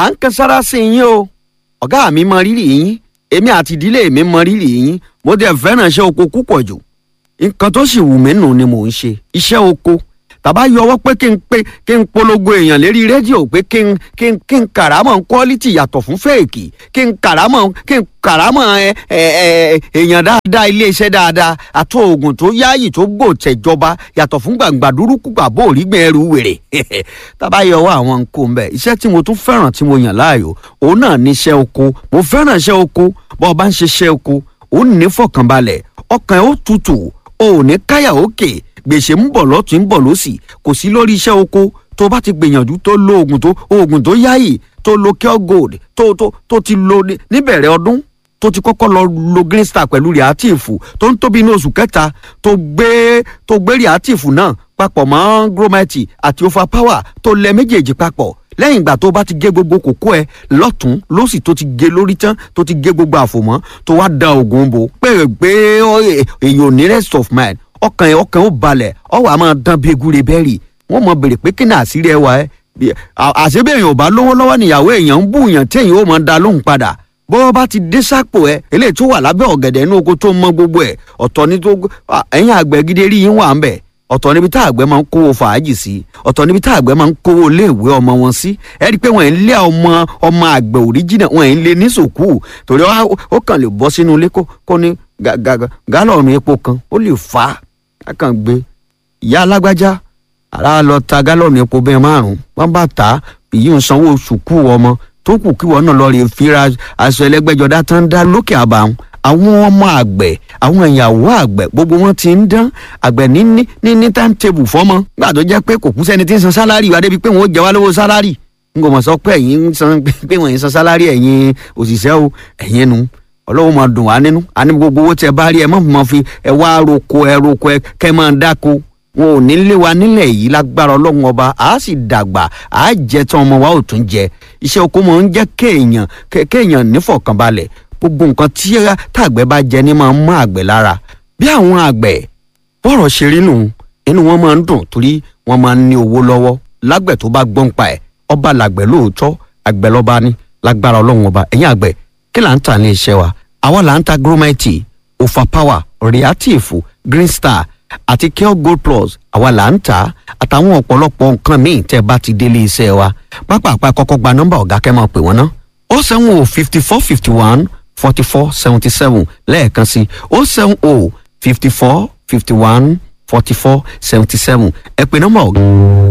à ń kan sára sí yín o ọ̀gá mi mọ rírì yín èmi àti ìdílé mi mọ rírì yín mo dẹ̀ fẹ́ràn iṣẹ́ oko púpọ̀ jù nǹkan tó sì wù mí nù ni mò ń ṣe iṣẹ́ oko tàbá yọwọ́ pé kí n pé kí n polongo èèyàn lérí rédíò pé kí n kí n kí n kàrámọ̀ quality yàtọ̀ fún fèèkì kí n kàrámọ̀ kí n kàrámọ̀ ẹ ẹ ẹ èèyàn dáadáa iléeṣẹ́ dáadáa àti oògùn tó yáàyè tó gbò tẹ̀jọba yàtọ̀ fún gbàǹgbà dúrúkú gbàbó òrígbìn ẹrù wèrè tàbá yọwọ́ àwọn nǹkó ń bẹ̀ iṣẹ́ tí mo tún fẹ́ràn tí mo yàn láàyò òun náà ní iṣẹ́ oko mo fẹ́ràn iṣẹ́ oko bọ́ ọ bá ń ṣe iṣẹ́ oko òun ní fọkànbalẹ̀ ọkàn ẹ̀ ó tutù o ò ní káyà òkè gbèsè ń bọ̀ lọ́tún ń bọ̀ lọ́sì kò sí lórí iṣẹ́ oko tó bá ti gbìyànjú tó lo oògùn tó oògùn tó yáyì tó lo cure gold tó tó tó ti lo níbẹ̀rẹ̀ ọdún tó ti kọ́kọ́ lọ lo green star pẹ̀lú reactive tó ń tóbi ní oṣù kẹta tó gbé tó gbé reactive náà papọ̀ mọ́ grometi àti overpower tó lẹ méjèèjì papọ̀ lẹ́yìn ìgbà tó bá ti gé gbogbo kókó ẹ lọ́tún lọ́sì tó ti gé lórí tán tó ti gé gbogbo àfòmọ́ tó wá da oògùn bò pé pé èèyàn ò ní rest of mind ọkàn ẹ ọkàn ó balẹ̀ ọwọ́ a máa dán bí egúre bẹ́ẹ̀rì wọ́n mọ bèrè pé kí ni àṣírí ẹ wà ẹ́ àṣebẹ̀yìn ò bá lówó lọ́wọ́ níyàwó èèyàn ń bú èèyàn tí èèyàn ó máa da lóhùn padà bọ́wọ́ bá ti dé sápò ẹ eléyìí tó wà lábẹ́ ọ̀gẹ̀dẹ̀ inú oko tó mọ gbogbo ẹ̀ ọ̀tọ̀ ní tó ẹ̀yìn àgbẹ̀ gidi rí yín wà ń bẹ̀ ọ̀tọ̀ níbi tá àgbẹ̀ máa ń kówó fàájì sí ọ̀tọ̀ níbi tá àgbẹ̀ máa ń kówó iléèwé ọmọ wọn sí ẹ rí i pé wọ́n ń lé ọmọ ọmọ àgbẹ̀ òríjìnà wọ́n ń lé ní sòkú torí ó kàn lè bọ́ sínú ilé kó ní gálọ̀nù epo kan ó lè fà á á kàn gbé ìyá alágbájá ara lọ ta gálọ̀nù epo bẹ́ẹ̀ márùn-ún wọ́n bá tà á èyí ń sanwó sùkú ọmọ tó kù kí wọn náà lọ rè fira aṣọ ẹlẹgbẹjọdá tán dá lókè àbàwọn àwọn ọmọ àgbẹ̀ àwọn ìyàwó àgbẹ̀ gbogbo wọn ti ń dán àgbẹ̀ ní ní ní ní táǹtẹ̀bù fọ́mọ gbà tó jẹ́ pé kò kú sẹ́ni tí ń san sálárì wa débi pé wọ́n ó jẹ wá lówó sálárì n kò mọ̀ sọ pé ẹ̀yin ń san pé wọ́n ń san sálárì ẹ̀yin òṣìṣẹ́ o ẹ̀yin nu ọlọ́wọ́ máa dùn wá nínú àní gbogbo owó tẹ bá rí ẹ má máa fi ẹ wá roko ẹ roko ẹ kẹ máa dáko wọn ò ní lé wa nílẹ̀ yìí lágbára ọlọ́run ọba a sì dàgbà a jẹ tán ọmọ wa ò tún jẹ iṣẹ́ oko máa ń jẹ́ kéèyàn kéèyàn nífọ̀kànbalẹ̀ gbogbo nǹkan tí tàgbẹ̀ bá jẹ ní máa ń mọ́ àgbẹ̀ lára bí àwọn àgbẹ̀ bọ́rọ̀ ṣe rí nù inú wọn máa ń dùn torí wọn máa ń ní owó lọ́wọ́ lágbẹ̀ tó bá gbọ́n pa ẹ̀ ọba làgbẹ̀ lóòótọ́ àgbẹ̀ lọ́ba ní lágbára ọlọ́run ọba ẹ̀yìn àgbẹ̀ kí là ń tà ní iṣẹ́ wa àwa là ń ta gromite overpower reactive green star àti cure gold plus àwa là ń tà àtàwọn ọ̀pọ̀lọpọ̀ nǹkan míì tẹ́ bá ti délé iṣẹ́ wa pápápá kọ́kọ́ gba nọ́mbà ọ̀gá kẹ́ máa pè wọ́n ná ó seven o fifty four fifty one forty four seventy seven lẹ́ẹ̀kan sí ó seven o fifty four fifty one forty four seventy seven ẹ pè nọ́mbà ọ̀gá.